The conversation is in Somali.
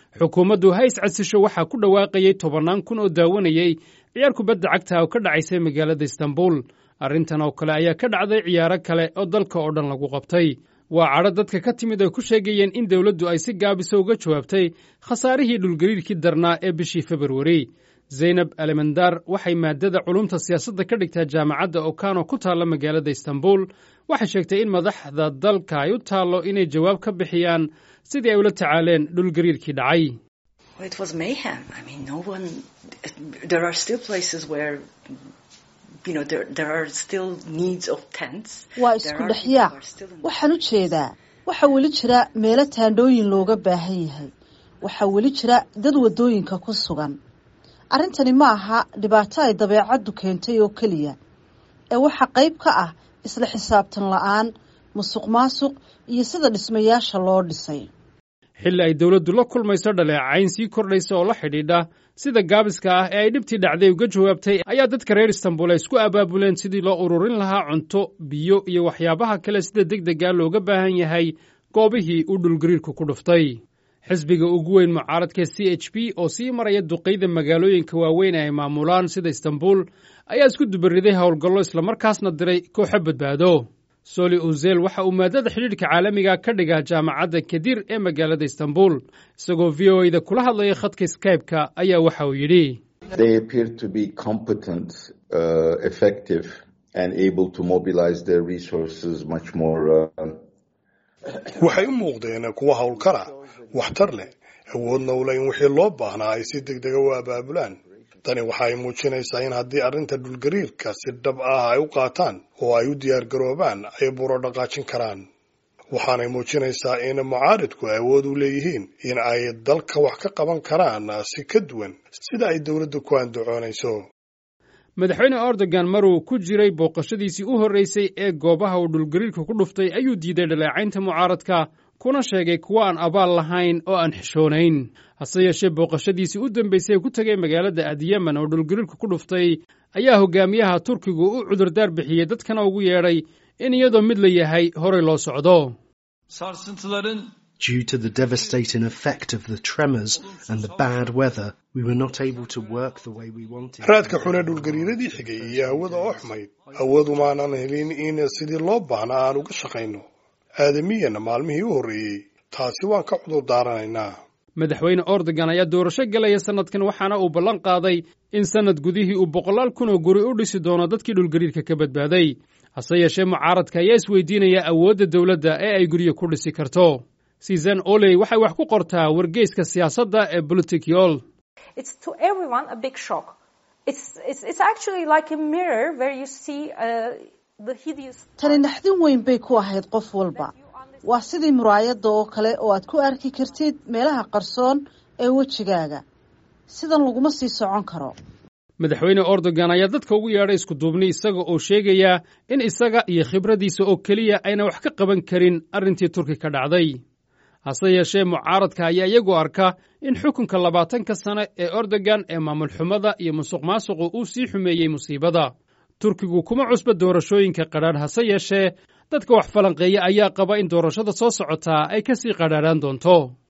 xukuumaddu ha iscadsisho waxaa ku dhawaaqayey tobannaan kun oo daawanayey ciyaar kubadda cagta oo ka dhacaysay magaalada istanbul arrintan oo kale ayaa ka dhacday ciyaaro kale oo dalka oo dhan lagu qabtay waa cadho dadka ka timid ay ku sheegayeen in dowladdu ay si gaabisa uga jawaabtay khasaarihii dhulgariirkii darnaa ee bishii februari zaynab alemandar waxay maadada culumta siyaasadda ka dhigtaa jaamacadda okano ku taalla magaalada istanbul waxay sheegtay in madaxda dalka ay u taallo inay jawaab ka bixiyaan sidii ay ula tacaaleen dhulgariirkii dhacay waa isku dhexyaac waxaan u jeedaa waxaa weli jira meelo taandhooyin looga baahan yahay waxaa weli jira dad waddooyinka ku sugan arrintani ma aha dhibaato ay dabeecaddu keentay oo keliya ee waxaa qayb ka ah isla xisaabtan la'aan musuq maasuq iyo sida dhismayaasha loo dhisay xilli ay dowladdu la kulmayso dhaleecayn sii kordhaysa oo la xidhiidha sida gaabiska ah ee ay dhibtii dhacday uga jawaabtay ayaa dadka reer istanbul ay isku abaabuleen sidii loo ururin lahaa cunto biyo iyo waxyaabaha kale sida deg dega looga baahan yahay goobihii uu dhulgariirku ku dhuftay xisbiga ugu weyn mucaaradka c h b oo sii maraya duqayda magaalooyinka waaweyn ee ay maamulaan sida istanbul ayaa isku dubariday howlgallo islamarkaasna diray kooxo badbaado soli uzel waxa uu maadada xidhiidhka caalamiga ka dhigaa jaamacadda kadir ee magaalada istanbul isagoo v o da kula hadlaya khadka skybe-ka ayaa waxa uu yidhi waxay u muuqdeen kuwa howlkara waxtar leh awoodna ula in wixii loo baahnaa ay si deg dega u abaabulaan tani waxa ay muujinaysaa in haddii arrinta dhulgariirka si dhab ah ay u qaataan oo ay u diyaargaroobaan ay buro dhaqaajin karaan waxaanay muujinaysaa in mucaaridku awood u leeyihiin in ay dalka wax ka qaban karaan si ka duwan sida ay dowladda ku andacoonayso madaxweyne erdogan maruu ku jiray booqashadiisii u horreysay ee goobaha uu dhulgariirka ku dhuftay ayuu diiday dhaleecaynta mucaaradka kuna sheegay kuwa aan abaal lahayn oo aan xishoonayn hase yeeshee booqashadiisii u dambaysay ee ku tegay magaalada adyemen oo dhulgariirka ku dhuftay ayaa hogaamiyaha turkigu u cudurdaar bixiyey dadkana ugu yeedhay in iyadoo mid la yahay horay loo socdo Due to the devastating effect of the tremors and the bad weather, we were not able to work the way we wanted. raadka xune dhulgariiradii xigay iyo hawada oo xumayd awood umaanan helin in sidii loo baahnaa aan uga shaqayno aadamiyana maalmihii u horreeyey taasi waan ka cudur daaranaynaa madaxweyne ordogan ayaa doorasho gelaya sannadkan waxaana uu ballan qaaday in sannad gudihii uu boqolaal kun oo guri u dhisi doono dadkii dhulgariirka ka badbaaday hase yeeshee mucaaradka ayaa isweydiinaya awoodda dowladda ee ay guryo ku dhisi karto susan oley waxay wax ku qortaa wargeyska siyaasadda ee politicol tani naxdin weyn bay ku ahayd qof walba waa sidii muraayadda oo kale oo aad ku arki kartid meelaha qarsoon ee wejigaaga sidan laguma sii socon karo madaxweyne erdogan ayaa dadka ugu yeedhay iskuduubni isaga oo sheegaya in isaga iyo khibraddiisa oo keliya ayna wax ka qaban karin arrintii turki ka dhacday hase yeeshee mucaaradka ayaa iyagu arka in xukunka labaatanka sane ee erdogan ee maamul xumada iyo musuq maasuqu uu sii xumeeyey musiibada turkigu kuma cusba doorashooyinka qadhaadh hase yeeshee dadka wax falanqeeya ayaa qaba in doorashada soo socotaa ay ka sii qadhaadhaan doonto